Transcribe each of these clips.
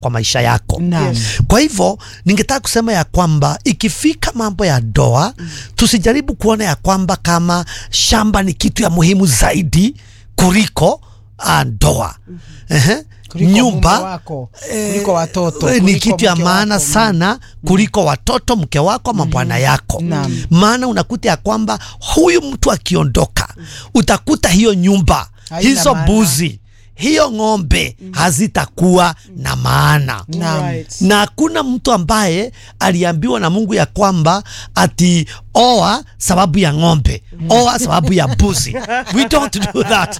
kwa maisha yako. Naam. Yes. Kwa hivyo ningetaka kusema ya kwamba ikifika mambo ya ndoa tusijaribu kuona ya kwamba kama shamba ni kitu ya muhimu zaidi kuliko ah, ndoa. Ehe. Kuliko nyumba mume wako, kuliko watoto, eh, ni kuliko kitu ya mke maana wako. sana kuliko watoto, mke wako ama bwana yako. Naam. Maana unakuta ya kwamba huyu mtu akiondoka, utakuta hiyo nyumba, Haina hizo maana. mbuzi, hiyo ng'ombe hazitakuwa na maana Naam. Right. na hakuna mtu ambaye aliambiwa na Mungu ya kwamba ati oa sababu ya ng'ombe, oa sababu ya mbuzi. We don't do that.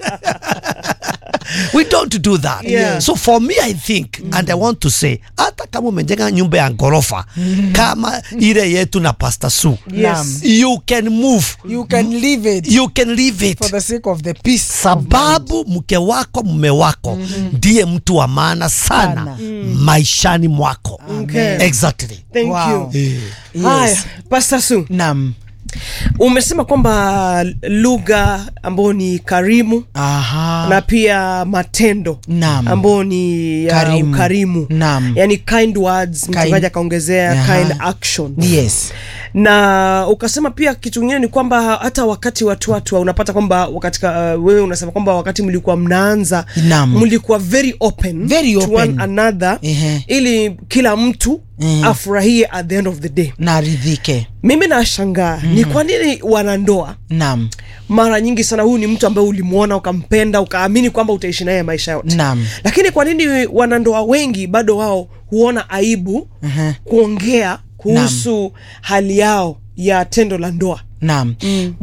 We don't do that. Yeah. So for me I think and I want to say hata kama umejenga nyumba ya ghorofa kama ile yetu na Pastor Sue, Yes. you can move. You can leave it You can leave it. for the sake of the peace. sababu mke wako mume wako ndiye mtu wa maana sana Sana. maishani mwako Okay. exactly Thank Wow. you. Yes. Haya, Pastor Su, Naam. umesema kwamba lugha ambayo ni karimu Aha. na pia matendo Naam. ambayo ni ya Karimu. ukarimu Naam. yani kind words mchungaji akaongezea Aha. kind action Yes. na ukasema pia kitu kingine ni kwamba hata wakati watu watu unapata kwamba katika uh, wewe unasema kwamba wakati mlikuwa mnaanza Naam. mlikuwa very open, Very to open. one another Ehe. ili kila mtu Mhm. afurahie at the end of the day Naridhike. mimi nashangaa ni kwa nini wanandoa Naam. mara nyingi sana huyu ni mtu ambaye ulimwona ukampenda ukaamini kwamba utaishi naye maisha yote Naam. lakini kwa nini wanandoa wengi bado wao huona aibu Ehe. kuongea kuhusu hali yao ya tendo la ndoa Naam.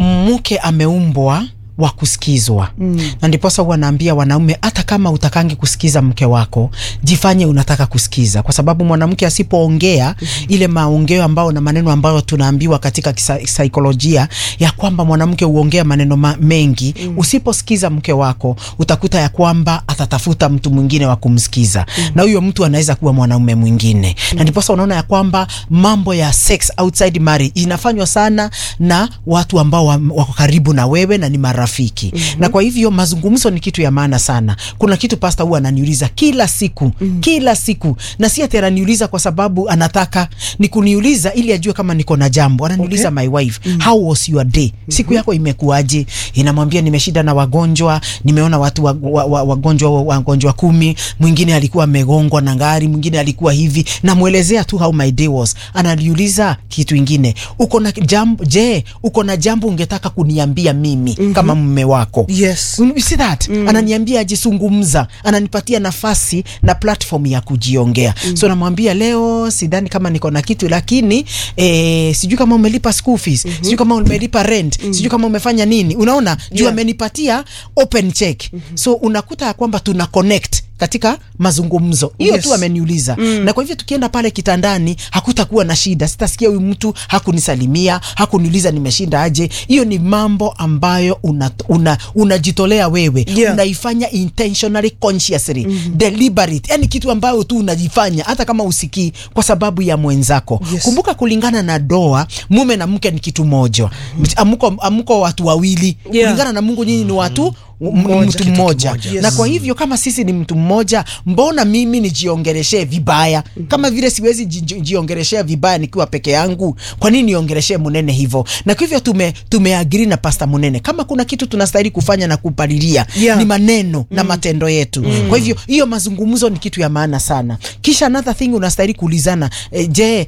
Mke ameumbwa wa kusikizwa mm. na ndiposa huwa naambia wanaume hata kama utakangi kusikiza mke wako jifanye unataka kusikiza kwa sababu mwanamke asipoongea ile maongeo ambao na maneno ambayo tunaambiwa katika kisa- saikolojia ya kwamba mwanamke huongea maneno ma mengi usiposikiza mke wako utakuta ya kwamba atatafuta mtu mwingine wa kumsikiza na huyo mtu anaweza kuwa mwanaume mwingine na ndiposa unaona ya kwamba mambo ya sex outside marriage inafanywa sana na watu ambao wa- wako karibu na wewe na ni marafiki na kwa hivyo mazungumzo ni kitu ya maana sana kuna kitu pasta huwa ananiuliza kila siku kila siku na si ati ananiuliza kwa sababu anataka ni kuniuliza ili ajue kama niko na jambo ananiuliza my wife how was your day siku yako imekuwaje inamwambia nimeshida na wagonjwa nimeona watu wa, wa, wa, wagonjwa wagonjwa kumi mwingine alikuwa amegongwa na gari mwingine alikuwa hivi namwelezea tu how my day was ananiuliza kitu ingine uko na jambo je uko na jambo ungetaka kuniambia mimi kama mume wako yes You see that ananiambia ajizungumza ananipatia nafasi na platform ya kujiongea so namwambia leo sidhani kama niko na kitu lakini eh, sijui kama umelipa school fees sijui kama umelipa rent sijui kama umefanya nini unaona juu Yeah. amenipatia open check so unakuta ya kwamba tuna connect katika mazungumzo hiyo Yes. tu ameniuliza na kwa hivyo tukienda pale kitandani hakutakuwa na shida sitasikia huyu mtu hakunisalimia hakuniuliza nimeshinda aje hiyo ni mambo ambayo unajitolea una, unajitolea wewe Yeah. unaifanya intentionally consciously deliberate yani kitu ambayo tu unajifanya hata kama usikii kwa sababu ya mwenzako Yes. kumbuka kulingana na doa mume na mke ni kitu moja amuko, amuko watu wawili Yeah. kulingana na mungu nyinyi ni watu m- Mmoja, mtu kitu mmoja kimoja. na Yes. kwa hivyo kama sisi ni mtu mmoja mbona mimi nijiongeleshee vibaya kama vile siwezi ji- ji- jiongeleshea vibaya nikiwa peke yangu kwa nini niongeleshee munene hivyo na kwa hivyo tume tumeagiri na pasta munene kama kuna kitu tunastahili kufanya na kupalilia Yeah. ni maneno na matendo yetu kwa hivyo hiyo mazungumzo ni kitu ya maana sana kisha another thing unastahili kuulizana e, je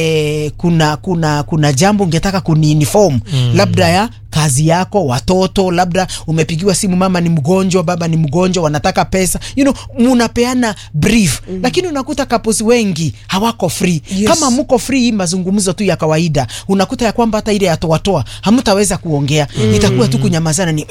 e, kuna kuna kuna jambo ungetaka kuniinform labda ya kazi yako watoto labda umepigiwa simu mama ni mgonjwa baba ni mgonjwa wanataka pesa you know munapeana brief lakini unakuta couples wengi hawako free Yes. kama mko free hii mazungumzo tu ya kawaida unakuta ya kwamba hata ile ya toatoa hamtaweza kuongea itakuwa tu kunyamazana ni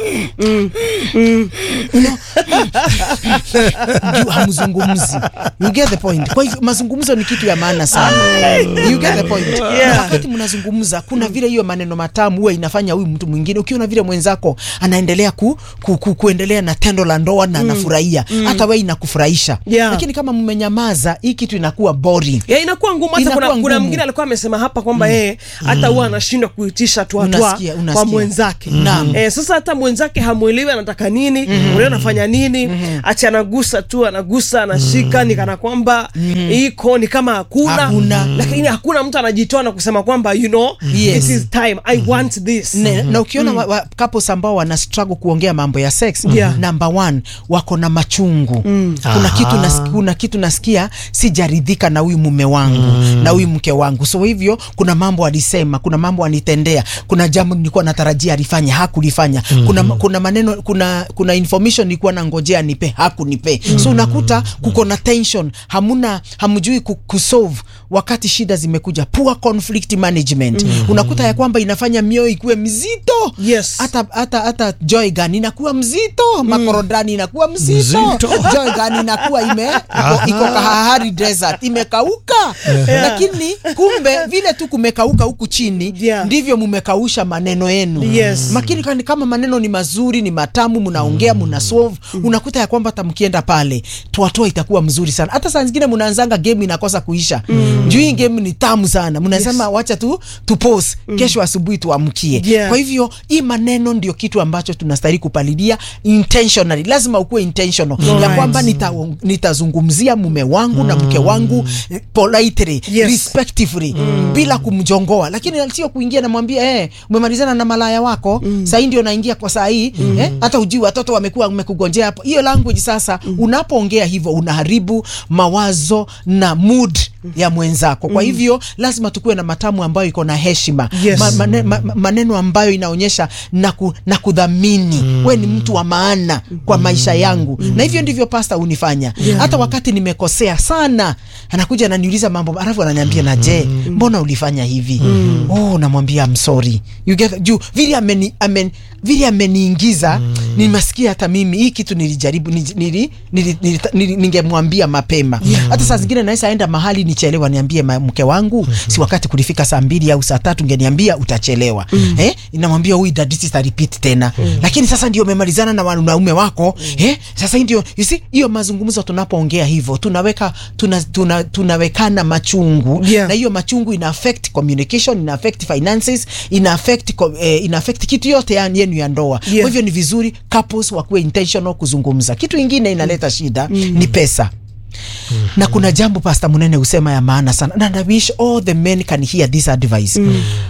juu hamzungumzi you get the point kwa hivyo mazungumzo ni kitu ya maana sana you get the point Yeah. wakati mnazungumza kuna vile hiyo maneno matamu huwa inafanya huyu mtu mtu mwingine ukiona vile mwenzako anaendelea ku, ku, ku, kuendelea na tendo la ndoa na anafurahia hata wewe inakufurahisha Yeah. lakini kama mmenyamaza hii kitu inakuwa boring ya inakuwa ngumu hata Inakuwa kuna, kuna ngumu. mwingine alikuwa amesema hapa kwamba yeye hata huwa anashindwa kuitisha tuatwa Unasikia, kwa unasikia. mwenzake Naam. eh, sasa hata mwenzake hamwelewi anataka nini mm anafanya nini ati anagusa tu anagusa anashika ni kana kwamba iko ni kama hakuna, Hakuna. lakini hakuna mtu anajitoa na kusema kwamba you know Yes. it is time I want this ne, na ukiona mm. wa, wa, couples ambao wana struggle kuongea mambo ya sex Yeah. number one wako na machungu kuna, kitu nas, kuna kitu nasikia sijaridhika na huyu mume wangu na huyu mke wangu so hivyo kuna mambo alisema kuna mambo anitendea kuna jambo nilikuwa natarajia alifanya hakulifanya kuna, kuna maneno kuna, kuna information nilikuwa nangojea nipe hakunipe so unakuta kuko na tension hamuna hamjui ku- kusolve wakati shida zimekuja poor conflict management unakuta ya kwamba inafanya mioyo ikuwe mzito Yes. hata hata hata joy gun inakuwa mzito makorodani inakuwa mzito, Mzito. joy gun inakuwa ime iko, iko Kalahari desert imekauka lakini kumbe vile tu kumekauka huku chini Yeah. ndivyo mumekausha maneno yenu Yes. makini kani- kama maneno ni mazuri ni matamu mnaongea mna solve unakuta ya kwamba hata mkienda pale twatoa itakuwa mzuri sana hata saa zingine mnaanzanga game inakosa kuisha juu hii game ni tamu sana mnasema wacha tu tupose kesho asubuhi tuamkie Yeah. kwa hivyo hii maneno ndio kitu ambacho tunastahili kupalilia intentionally lazima ukuwe intentional ya Alright. kwamba nita, nitazungumzia mume wangu na mke wangu eh, politely Yes. respectively bila kumjongoa lakini sio kuingia namwambia eh, umemalizana na malaya wako mm. sahii ndio naingia kwa saa hii eh, hata ujui watoto wamekuwa wamekugonjea hapo hiyo language sasa unapoongea hivyo unaharibu mawazo na mood ya mwenzako kwa hivyo lazima tukuwe na matamu ambayo iko na heshima Yes. ma, mane, ma, ma- maneno ambayo inaonyesha na, ku, na kudhamini we ni mtu wa maana kwa maisha yangu na hivyo ndivyo pasta hunifanya hata wakati nimekosea sana anakuja ananiuliza mambo alafu ananiambia na je mbona ulifanya hivi oh namwambia I'm sorry you get juu vile ameni amen vile ameniingiza nimesikia hata mimi hii kitu nilijaribu nili, nili, nili, nili, nili, ningemwambia mapema hata saa zingine naweza enda mahali nichelewa niambie ma- mke wangu si wakati kulifika saa mbili au saa tatu ngeniambia utachelewa eh inamwambia huyu dadisi ta repeat tena lakini sasa ndio umemalizana na wanaume wako eh sasa hii ndio you see hiyo mazungumzo tunapoongea hivyo tunaweka tuna, tuna, tunawekana machungu Yeah. na hiyo machungu ina affect communication ina affect finances ina affect co- eh, ina affect kitu yote ya- yenu ya ndoa Yeah. kwa hivyo ni vizuri couples wakuwe intentional kuzungumza kitu ingine inaleta shida ni pesa na kuna jambo pasta munene husema ya maana sana and I wish all the men can hear this advice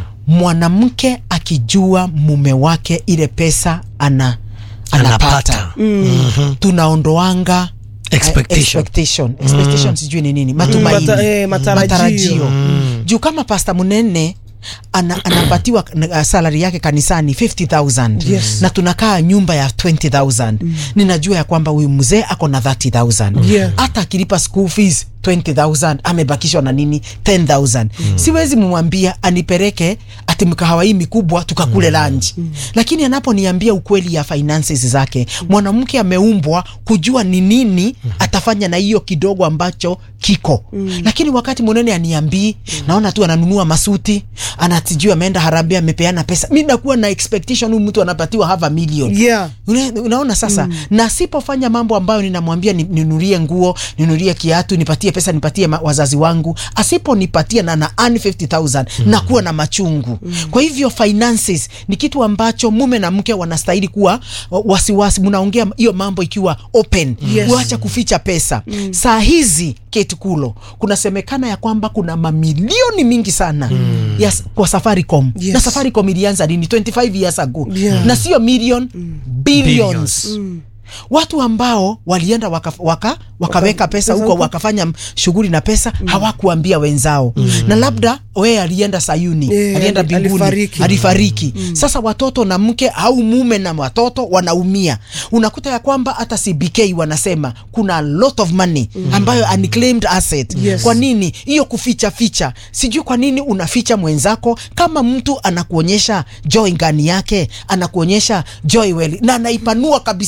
mwanamke akijua mume wake ile pesa ana anapata Anapata. tunaondoanga Expectation. eh, expectation. Expectation sijui ni nini matumaini Mata- eh, matarajio. juu kama pasta munene ana, anapatiwa uh, salary yake kanisani 50000 Yes. na tunakaa nyumba ya 20000 ninajua ya kwamba huyu mzee ako na 30000 Yeah. hata akilipa school fees 20000 amebakishwa na nini 10000 siwezi mumwambia anipeleke ati mkahawa hii mikubwa tukakule lunch lakini anaponiambia ukweli ya finances zake mwanamke ameumbwa kujua ni nini atafanya na hiyo kidogo ambacho kiko lakini wakati mwenene aniambii naona tu ananunua masuti anatijua ameenda harambee amepeana pesa mi nakuwa na expectation huyu mtu anapatiwa half a million yeah Una- unaona sasa na sipofanya mambo ambayo ninamwambia ni- ninunulie nguo ninunulie kiatu nipatie pesa nipatie ma- wazazi wangu asiponipatia na na earn 50000 nakuwa na machungu kwa hivyo finances ni kitu ambacho mume na mke wanastahili kuwa wa- wasiwasi mnaongea hiyo mambo ikiwa open Yes. uacha kuficha pesa saa hizi ketukulo kunasemekana ya kwamba kuna mamilioni mingi sana ya, s- kwa Safaricom Yes. na Safaricom ilianza lini 25 years ago Yeah. na sio million billions, Billions. watu ambao walienda waka, waka, wakaweka pesa huko huko. wakafanya m- shughuli na pesa hawakuambia wenzao na labda we alienda sayuni Eh, alienda ali- mbinguni alifariki. alifariki sasa watoto na mke au mume na watoto wanaumia unakuta ya kwamba hata CBK wanasema kuna a lot of money ambayo unclaimed asset Yes. kwa nini hiyo kuficha ficha sijui kwa nini unaficha mwenzako kama mtu anakuonyesha joy ngani yake anakuonyesha joy well na anaipanua kabisa unaiona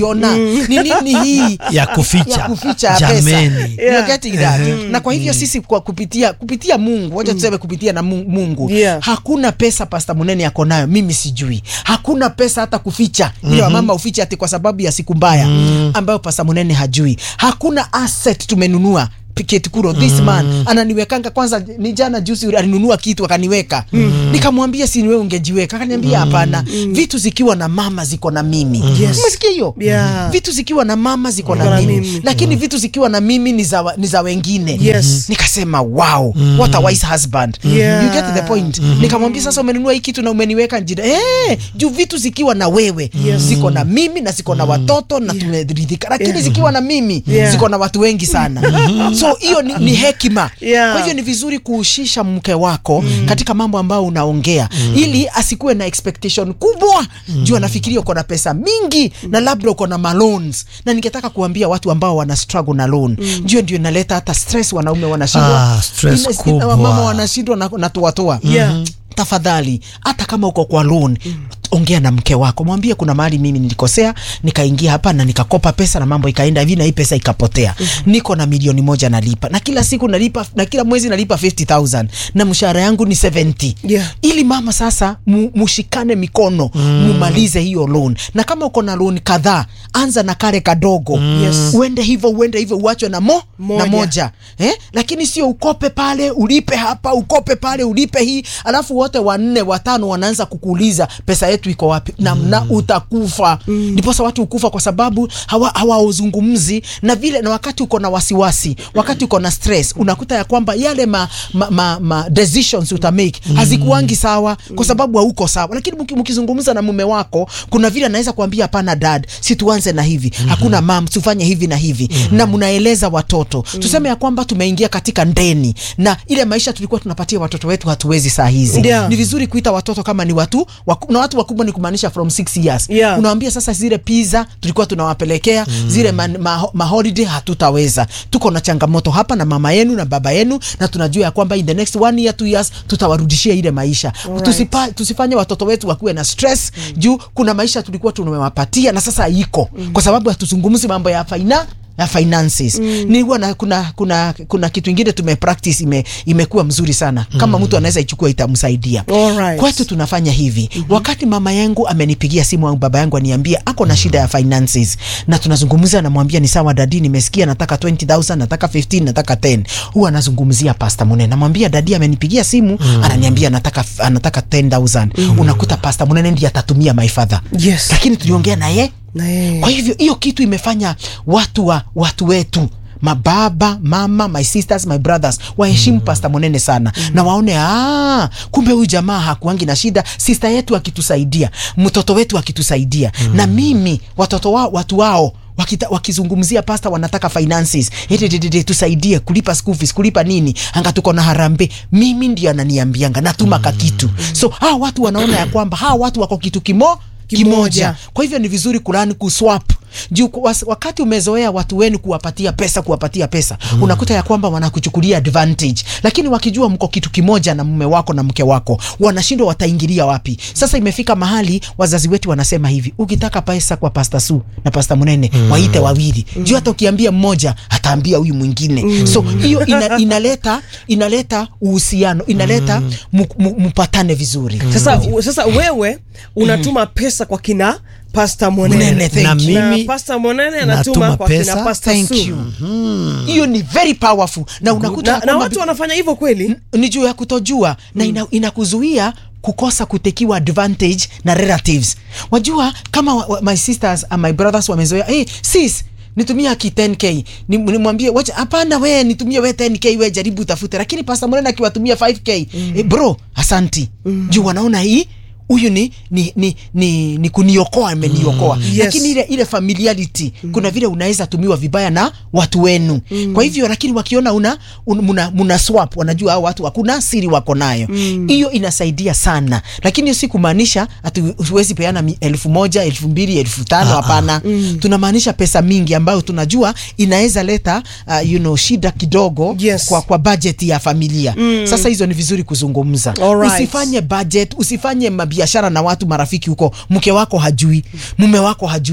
kuiona ni nini hii ya kuficha ya kuficha pesa jameni Yeah. You're getting that? na kwa hivyo sisi kwa kupitia kupitia mungu wacha tuseme kupitia na Mu- mungu Yeah. hakuna pesa pasta munene ako nayo mimi sijui hakuna pesa hata kuficha ile wamama uficha ati kwa sababu ya siku mbaya ambayo pasta munene hajui hakuna asset tumenunua Piketi kuro this man ananiwekanga kwanza ni jana juzi alinunua kitu akaniweka nikamwambia si wewe ungejiweka akaniambia hapana vitu zikiwa na mama ziko na mimi Yes. umesikia hiyo Yeah. vitu zikiwa na mama ziko Ziko na na mimi, mimi. lakini vitu zikiwa na mimi ni za, wa- ni za wengine Yes. nikasema wow what a wise husband Yeah. you get the point nikamwambia sasa umenunua hii kitu na umeniweka njira eh juu vitu zikiwa na wewe Yes. ziko na mimi na ziko na watoto na tumeridhika lakini Yeah. zikiwa na mimi Yeah. ziko na watu wengi sana so hiyo ni, ni hekima Yeah. kwa hivyo ni vizuri kuhusisha mke wako katika mambo ambayo unaongea ili asikuwe na expectation kubwa juu anafikiria uko na pesa mingi na labda uko na maloans na ningetaka kuambia watu ambao wana struggle na loan juu ndio inaleta hata stress wanaume wanashindwa Ah, stress Ina- kubwa. mama wanashindwa na, na toatoa Yeah. tafadhali hata kama uko kwa loan ongea na mke wako mwambie kuna mahali mimi nilikosea nikaingia hapa na nikakopa pesa na mambo ikaenda hivi na hii pesa ikapotea niko na milioni moja nalipa na kila siku nalipa na kila mwezi nalipa 50000 na mshahara yangu ni 70 Yeah. ili mama sasa mu, mushikane mikono mumalize hiyo loan na kama uko na loan kadhaa anza na kare kadogo Yes. uende hivyo uende hivyo uachwe na mo Moja. na moja eh? lakini sio ukope pale ulipe hapa ukope pale ulipe hii alafu wote wanne watano wanaanza kukuuliza pesa yetu iko wapi na, na utakufa ndiposa watu hukufa kwa sababu hawa hawauzungumzi na vile na wakati uko na wasiwasi wakati uko na stress unakuta ya kwamba yale ma, ma, ma, ma decisions uta make hazikuangi sawa kwa sababu hauko sawa lakini mki- mkizungumza na mume wako kuna vile anaweza kuambia hapana dad si tuanze na hivi hakuna mam tufanye hivi na hivi na mnaeleza watoto tuseme ya kwamba tumeingia katika ndeni na ile maisha tulikuwa tunapatia watoto wetu hatuwezi saa hizi Yeah. ni vizuri kuita watoto kama ni watu waku, na watu wakubwa ni kumaanisha from 6 years Yeah. unawambia sasa zile pizza tulikuwa tunawapelekea zile ma, ma, ma holiday hatutaweza tuko na changamoto hapa na mama yenu na baba yenu na tunajua ya kwamba in the next one year two years tutawarudishia ile maisha Alright. Tusipa, tusifanye watoto wetu wakuwe na stress juu kuna maisha tulikuwa tumewapatia na sasa iko kwa sababu hatuzungumzi mambo ya faina ya finances ni huwa na kuna kuna kuna kitu ingine tume practice ime imekuwa mzuri sana kama mtu anaweza ichukua itamsaidia Alright. kwetu tunafanya hivi wakati mama yangu amenipigia simu au baba yangu aniambia ako na shida ya finances na tunazungumzia namwambia ni sawa dadi nimesikia nataka 20000 nataka 15 nataka 10 huwa anazungumzia pasta munene namwambia dadi amenipigia simu ananiambia anataka anataka 10000 unakuta pasta munene ndiye atatumia my father Yes. lakini tuliongea naye Na yeye. kwa hivyo hiyo kitu imefanya watu wa watu wetu mababa mama my sisters my brothers waheshimu mm. pasta monene sana mm. na waone ah, kumbe huyu jamaa hakuangi na shida sister yetu akitusaidia mtoto wetu akitusaidia mm. na mimi watoto wao watu wao wakita, wakizungumzia pasta wanataka finances Edededede, tusaidie kulipa school fees kulipa nini anga tuko na harambe mimi ndio ananiambianga natuma kakitu so hawa watu wanaona ya kwamba hawa watu wako kitu kimo Kimoja. kimoja kwa hivyo ni vizuri kulani kuswap juu kwa- was- wakati umezoea watu wenu kuwapatia pesa kuwapatia pesa mm. unakuta ya kwamba wanakuchukulia advantage lakini wakijua mko kitu kimoja na mume wako na mke wako wanashindwa wataingilia wapi sasa imefika mahali wazazi wetu wanasema hivi ukitaka pesa kwa pasta su na pasta munene mm. waite wawili mm. juu hata ukiambia mmoja ataambia huyu mwingine mm. so hiyo ina, inaleta inaleta uhusiano inaleta mm. mpatane vizuri sasa, sasa wewe unatuma pesa kwa kina pasta Monene, monene thank na you. mimi na pasta monene natuma anatuma kwa pesa. kina pasta Thank Su. you. hiyo ni very powerful na unakuta na, ya na kwamba watu wanafanya hivyo kweli ni juu ya kutojua na ina, inakuzuia kukosa kutekiwa advantage na relatives wajua kama wa, wa, my sisters and my brothers wamezoea hey, sis nitumia ki 10k Ni- nimwambie wacha hapana we nitumie we 10k we jaribu utafute lakini pasta mrena akiwatumia 5k mm. eh, bro asanti mm. juu wanaona hii huyu ni ni ni ni, ni kuniokoa ameniokoa mm. Yes. lakini ile ile familiarity mm. kuna vile unaweza tumiwa vibaya na watu wenu mm. kwa hivyo lakini wakiona una un, muna, muna swap wanajua hao watu hakuna siri wako nayo hiyo mm. inasaidia sana lakini hiyo si kumaanisha ati huwezi peana mi- elfu moja elfu mbili elfu tano hapana mm. tunamaanisha pesa mingi ambayo tunajua inaweza leta uh, you know, shida kidogo Yes. kwa, kwa budget ya familia mm. sasa hizo ni vizuri kuzungumza Alright. usifanye budget usifanye mabiashara na watu marafiki huko mke wako hajui mume wako hajui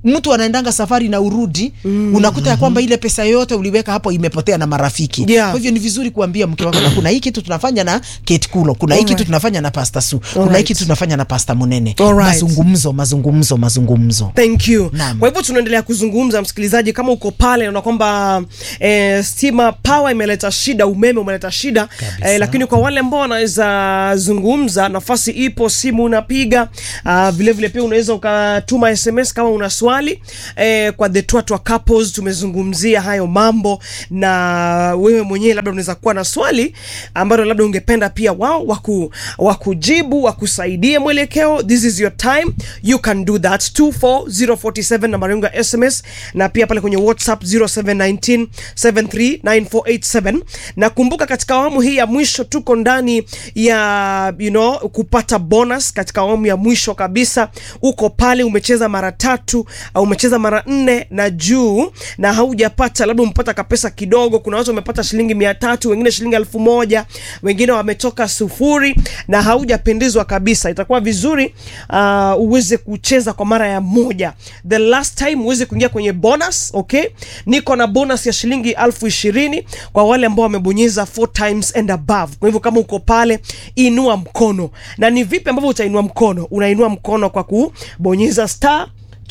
mtu anaendanga safari na urudi mm. unakuta ya kwamba ile pesa yote uliweka hapo imepotea na marafiki Yeah. kwa hivyo ni vizuri kuambia mke wako na kuna hii kitu tunafanya na Kate Kulo kuna hii Alright. kitu tunafanya na Pastor Su kuna hii Alright. kitu tunafanya na Pastor Munene Alright. mazungumzo mazungumzo mazungumzo thank you Naam. kwa hivyo tunaendelea kuzungumza msikilizaji kama uko pale unaona kwamba eh, stima power imeleta shida umeme umeleta shida eh, lakini kwa wale ambao wanaweza zungumza nafasi ipo simu unapiga uh, vile vile pia unaweza ukatuma sms kama una swali eh, kwa the twatwa couples tumezungumzia hayo mambo na wewe mwenyewe labda unaweza kuwa na swali ambalo labda ungependa pia wao waku, wakujibu wakusaidie mwelekeo this is your time you can do that 24047 nambari yangu ya sms na pia pale kwenye whatsapp 0719 739487 na kumbuka katika awamu hii ya mwisho tuko ndani ya you know, kupata bonus katika awamu ya mwisho kabisa uko pale umecheza mara tatu au umecheza mara nne na juu na haujapata labda umepata kapesa kidogo kuna watu wamepata shilingi mia tatu wengine shilingi elfu moja wengine wametoka sufuri na haujapendezwa kabisa itakuwa vizuri uh, uweze kucheza kwa mara ya moja the last time uweze kuingia kwenye bonus okay niko na bonus ya shilingi elfu ishirini kwa wale ambao wamebonyeza four times and above kwa hivyo kama uko pale inua mkono na ni vipi ambavyo utainua mkono unainua mkono kwa kubonyeza star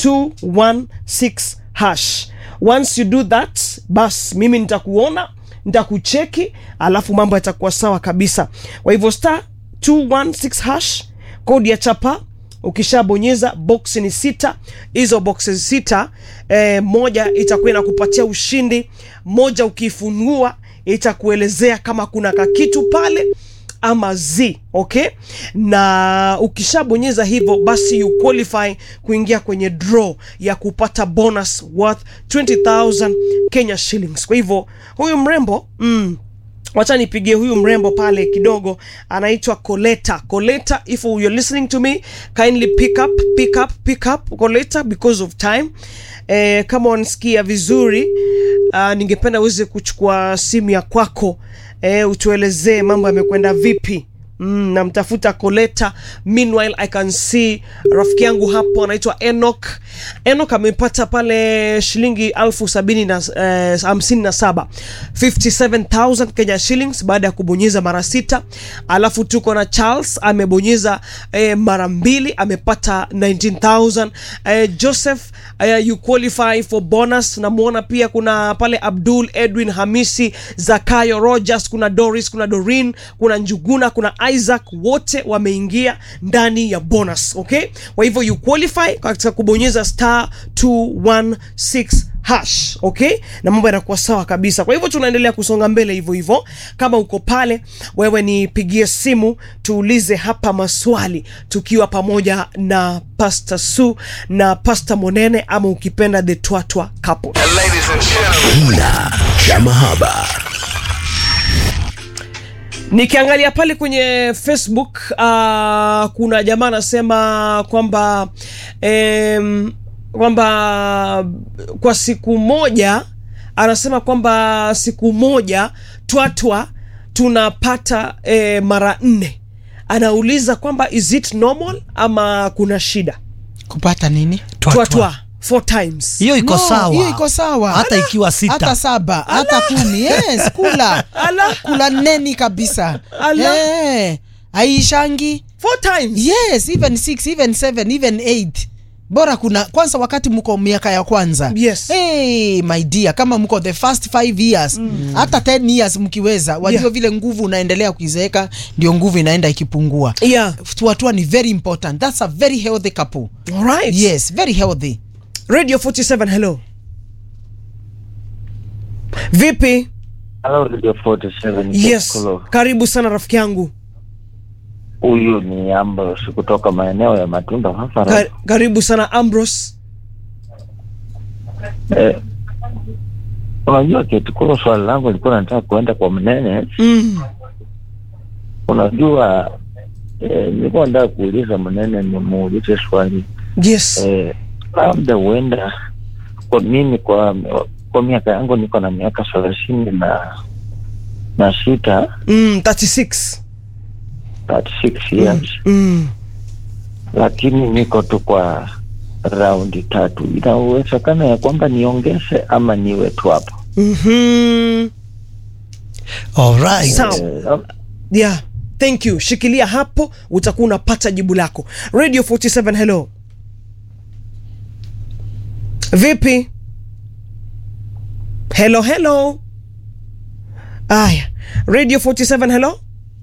216 hash once you do that bas mimi nitakuona nitakucheki alafu mambo yatakuwa sawa kabisa kwa hivyo star 216 hash kodi ya chapa ukishabonyeza box ni sita hizo boxes sita eh, moja itakuwa inakupatia ushindi moja ukiifungua itakuelezea kama kuna kakitu pale ama z okay na ukishabonyeza hivyo basi you qualify kuingia kwenye draw ya kupata bonus worth 20000 kenya shillings kwa hivyo huyu mrembo mm, wacha nipigie huyu mrembo pale kidogo anaitwa coleta coleta if you're listening to me kindly pick up pick up pick up coleta because of time eh, kama wanasikia vizuri uh, ningependa uweze kuchukua simu ya kwako eh, utuelezee mambo yamekwenda vipi Mm, namtafuta Coleta. Meanwhile I can see rafiki yangu hapo anaitwa Enoch. Enoch amepata pale shilingi elfu sabini na eh, hamsini na saba 57000 Kenya shillings baada ya kubonyeza mara sita. Alafu tuko na Charles amebonyeza eh, mara mbili amepata 19000 eh, Joseph eh, you qualify for bonus. Namuona pia kuna pale Abdul Edwin Hamisi Zakayo Rogers, kuna Doris, kuna Dorin, kuna Njuguna, kuna Isaac, wote wameingia ndani ya bonus. Okay, kwa hivyo you qualify katika kubonyeza star 216 hash okay, na mambo yanakuwa sawa kabisa. Kwa hivyo tunaendelea kusonga mbele hivyo hivyo. Kama uko pale, wewe nipigie simu tuulize hapa maswali tukiwa pamoja na Pastor Su na Pastor Monene, ama ukipenda the Twatwa couple. Kina cha mahaba. Nikiangalia pale kwenye Facebook uh, kuna jamaa anasema kwamba em, kwamba kwa siku moja anasema kwamba siku moja twatwa tunapata eh, mara nne. Anauliza kwamba is it normal ama kuna shida? kupata nini Twatwa. Twatwa four times. hiyo iko No, sawa hiyo iko sawa hata ikiwa hata sita saba hata kumi yes kula Ala. kula neni kabisa Ala. Eh, aishangi Four times. yes even six even seven even eight bora kuna kwanza wakati mko miaka ya kwanza Yes. hey, my dear kama mko the first five years hata 10 years mkiweza wajua Yeah. vile nguvu unaendelea kuizeeka ndio nguvu inaenda ikipungua Yeah. tuatua ni very important that's a very healthy couple All right. yes very healthy Radio 47 hello. Vipi? Hello, Radio 47. Yes. Kolo. Karibu sana rafiki yangu. Huyu ni Ambrose kutoka maeneo ya Matunda hapa. Ka- karibu sana Ambrose. Eh, unajua Ketukuro, swali langu lilikuwa nataka kuenda kwa Mnene. Mm. Unajua eh, nilikuwa nataka kuuliza Mnene, nimuulize swali Yes. eh, labda huenda kwa mimi kwa kwa miaka yangu niko na miaka thelathini na na sita Mm, 36. 36 years Mm. lakini niko tu kwa raundi tatu, ina uwezekano ya kwamba niongeze ama niwe tu hapo. Mhm. Alright. Sawa. Eh, yeah thank you shikilia hapo utakuwa unapata jibu lako radio 47 hello vipi hello hello aya radio 47 hello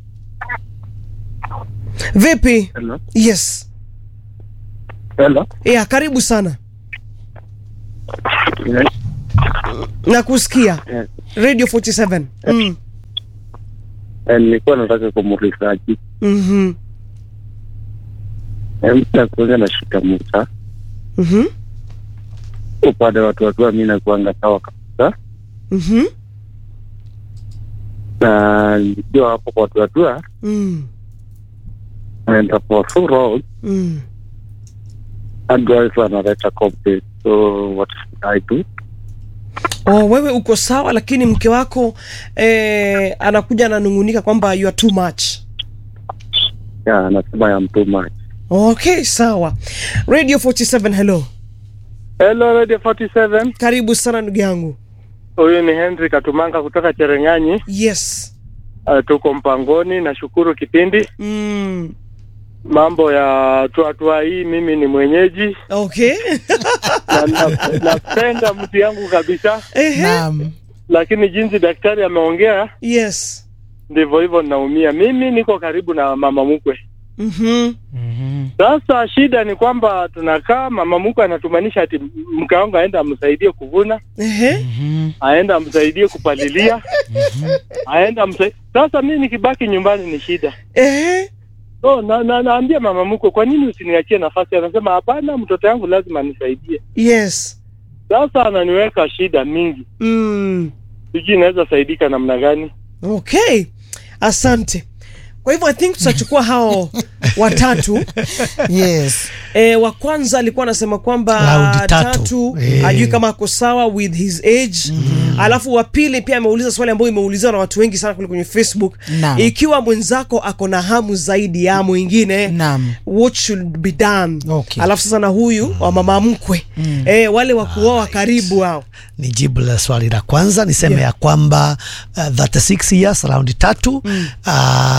vipi Hello. yes Hello. yeah karibu sana nakusikia Yes. radio 47 mm. Eh, nilikuwa nataka kumulizaji mm-hmm. mta kuanga na shika Musa Mm-hmm. upande wa watu watua, mi nakuanga sawa kabisa, Mm-hmm. na nikiwa hapo kwa watu watua Mm. naenda for full road Mm. advice analeta complaint, so what should I do? Oh, wewe uko sawa lakini mke wako eh, anakuja ananungunika kwamba you are too much Yeah, anasema ya mtu much. okay sawa radio 47 hello Hello Radio 47. karibu sana ndugu yangu Huyu ni Henry Katumanga kutoka Chereng'anyi. yes Uh, tuko mpangoni, nashukuru kipindi. mm. Mambo ya tuatua hii, mimi ni mwenyeji okay na na- napenda mtu yangu kabisa, Ehe. Naam. lakini jinsi daktari ameongea yes ndivyo hivyo ninaumia. Mimi niko karibu na mama mkwe. mm-hmm. Mhm. Sasa shida ni kwamba tunakaa, mama mkwe anatumanisha ati mke wangu aende amsaidie kuvuna, Ehe. Mhm. aende amsaidie kupalilia, aende amsaidie. Sasa mimi nikibaki nyumbani ni shida. Ehe. So, na, na, naambia mama mkwe, kwa nini usiniachie nafasi? Anasema hapana, mtoto yangu lazima anisaidie. yes Sasa ananiweka shida mingi, mm. sijui inaweza saidika namna gani. okay asante kwa hivyo i think tutachukua hao watatu Yes. E, wa kwanza alikuwa anasema kwamba Raundi tatu. tatu Eh. ajui kama ako sawa with his age alafu wa pili pia ameuliza swali ambayo imeuliziwa na watu wengi sana kule kwenye facebook Naam. ikiwa mwenzako ako na hamu zaidi ya mwingine Naam. what should be done Okay. alafu sasa na huyu wa mama mkwe e, wale wa kuoa karibu hao ni jibu la swali la kwanza niseme Yeah. ya kwamba uh, 36 years raundi tatu mm. uh,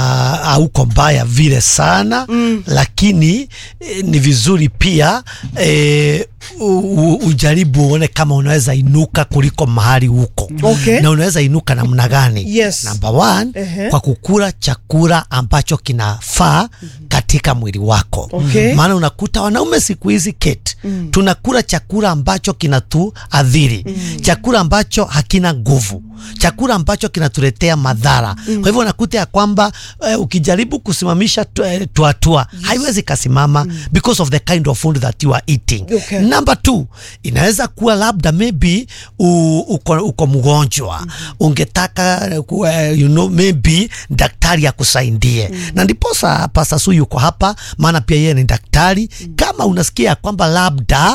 hauko mbaya vile sana mm. lakini eh, ni vizuri pia eh, u, u, ujaribu uone kama unaweza inuka kuliko mahali huko Okay. na unaweza inuka namna gani Yes. number one Ehe. kwa kukula chakula ambacho kinafaa katika mwili wako Okay. maana unakuta wanaume siku hizi Kate mm. tunakula chakula ambacho kinatuadhiri mm. chakula ambacho hakina nguvu chakula ambacho kinatuletea madhara mm. kwa hivyo unakuta ya kwamba uh, ukijaribu kusimamisha tu- eh, tuatua yes. haiwezi kasimama mm. because of the kind of food that you are eating Okay. number two inaweza kuwa labda maybe u, uko, uko mgonjwa mm. ungetaka eh, ku- eh, you know, maybe daktari akusaidie mm. na ndiposa Pastor Su yuko hapa maana pia yeye ni daktari mm. kama unasikia kwamba labda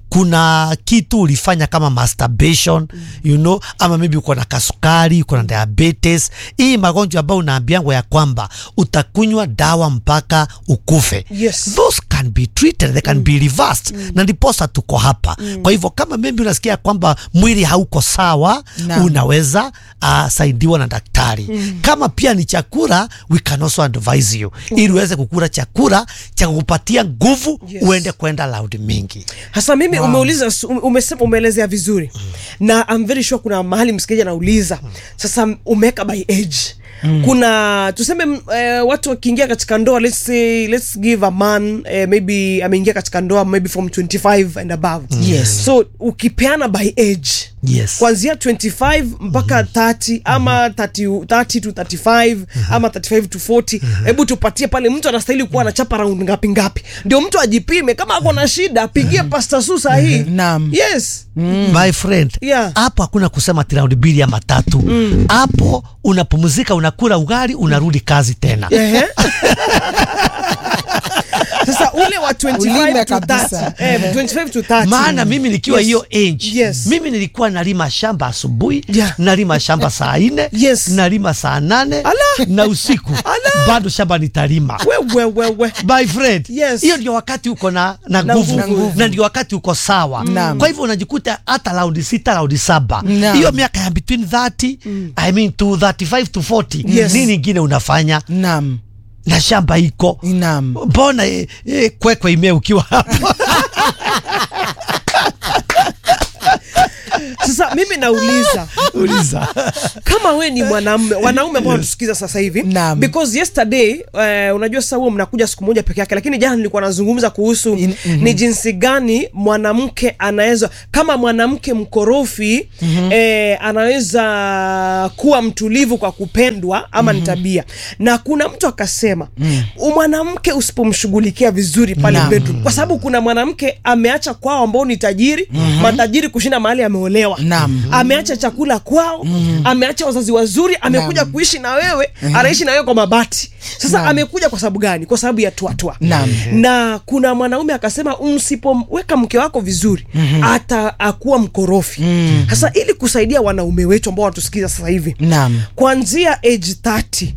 kuna kitu ulifanya kama masturbation mm. you know, ama maybe uko na kasukari uko na diabetes hii magonjwa ambayo unaambiangwa ya kwamba utakunywa dawa mpaka ukufe Yes. those can be treated they can be reversed na ndiposa tuko hapa kwa hivyo kama maybe unasikia kwamba mwili hauko sawa Naam. unaweza uh, saidiwa na daktari kama pia ni chakula we can also advise you ili uweze kukula chakula cha kukupatia nguvu Yes. uende kwenda laudi mingi hasa mimi umeuliza su- umesema umeelezea vizuri na I'm very sure kuna mahali msikilizaji anauliza sasa umeweka by age kuna tuseme m- eh, watu wakiingia katika ndoa let's say let's give a man eh, maybe ameingia katika ndoa maybe from 25 and above Yes. so ukipeana by age yes kuanzia 25 mpaka 30 ama 30, 30 to 35 ama 35 to 40 hebu tupatie pale mtu anastahili kuwa anachapa round ngapi ngapi ndio mtu ajipime kama ako na shida apigie pasta su sahii Naam. yes my friend Yeah. hapo hakuna kusema ati raundi mbili ama tatu hapo unapumzika unakula ugali unarudi kazi tena Ehe. sasa ule wa 25 Ulime to kabisa. 30 eh, 25 to 30 maana mimi nikiwa Yes. hiyo age Yes. mimi nilikuwa nalima shamba asubuhi Yeah. nalima shamba saa nne Yes. nalima saa nane Ala. na usiku bado shamba nitalima wewe wewe my friend Yes. hiyo ndio wakati uko na na Na nguvu nguvu. na ndio wakati uko sawa Naam. kwa hivyo unajikuta hata raundi sita raundi saba Naam. hiyo miaka ya between 30 I mean to 35 to 40 Yes. nini ingine unafanya Naam. na shamba iko Naam. mbona eh, eh, kwekwe ime ukiwa hapo sasa mimi nauliza uliza kama we ni mwanamume wanaume ambao wanatusikiza sasa hivi Naam. because yesterday uh, unajua sasa huo mnakuja siku moja peke yake lakini jana nilikuwa nazungumza kuhusu In- mhm. ni jinsi gani mwanamke anaweza kama mwanamke mkorofi eh, anaweza kuwa mtulivu kwa kupendwa ama ni tabia na kuna mtu akasema u mwanamke usipomshughulikia vizuri pale Naam. bedroom kwa sababu kuna mwanamke ameacha kwao ambao ni tajiri matajiri kushinda mahali ameolewa Naam. ameacha chakula kwao ameacha wazazi wazuri amekuja Naam. kuishi na wewe anaishi na wewe kwa mabati sasa Naam. amekuja kwa sababu gani kwa sababu ya tuatwa Naam. na kuna mwanaume akasema msipoweka mke wako vizuri hata akuwa mkorofi sasa ili kusaidia wanaume wetu ambao wanatusikiza sasa hivi Naam. kuanzia age 30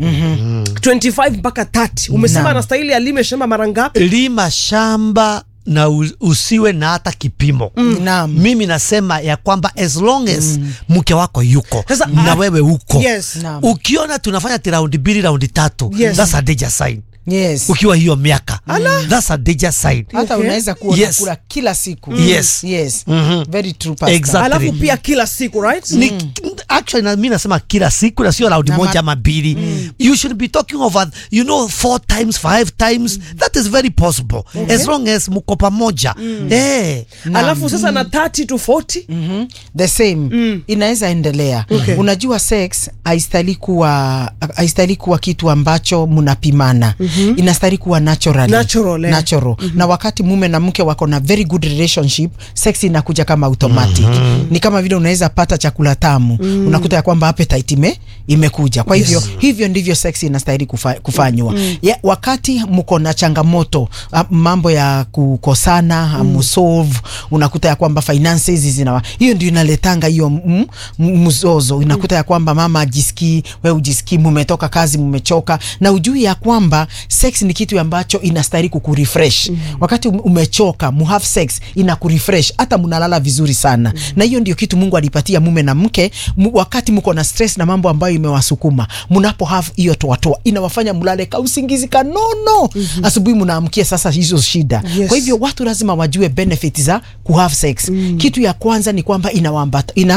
25 mpaka 30 umesema Naam. anastahili alime shamba mara ngapi lima shamba na u- usiwe na hata kipimo Naam. mimi nasema ya kwamba as long as mke wako yuko Sasa, na ah, wewe uko yes. Naam. ukiona tunafanya ti raundi mbili raundi tatu Yes. that's a danger sign Yes. ukiwa hiyo miaka that's a danger sign hata Okay. unaweza kuwa Yes. unakula kila siku Yes. yes. Mhm. very true pastor. Exactly. alafu pia kila siku right ni actually na, mi nasema kila siku na sio raundi Na moja ma- ama mbili you should be talking over you know four times five times that is very possible as long as mko pamoja eh alafu sasa na 30 to 40 Mhm. the same inaweza endelea Okay. unajua sex haistahili kuwa haistahili kuwa kitu ambacho mnapimana inastahili kuwa naturally. Natural, eh. natural. na wakati mume na mke wako na very good relationship sex inakuja kama automatic ni kama vile unaweza pata chakula tamu unakuta ya kwamba appetite ime, imekuja kwa hivyo hivyo ndivyo sex inastahili kufa, kufanywa ya, wakati mko na changamoto ah, mambo ya kukosana mm. solve unakuta ya kwamba finances zina hiyo ndio inaletanga hiyo mm, m- mzozo unakuta ya kwamba mama ajisikii we ujisikii mumetoka kazi mumechoka na ujui ya kwamba sex ni kitu ambacho inastahili kukurefresh wakati um- umechoka mu have sex ina kurefresh hata mnalala vizuri sana na hiyo ndio kitu Mungu alipatia mume na mke mu, wakati mko na stress na mambo ambayo imewasukuma mnapo have hiyo toatoa inawafanya mlale ka usingizi kanono asubuhi mnaamkia sasa hizo shida Yes. kwa hivyo watu lazima wajue benefit za ku have sex kitu ya kwanza ni kwamba inawaambata ina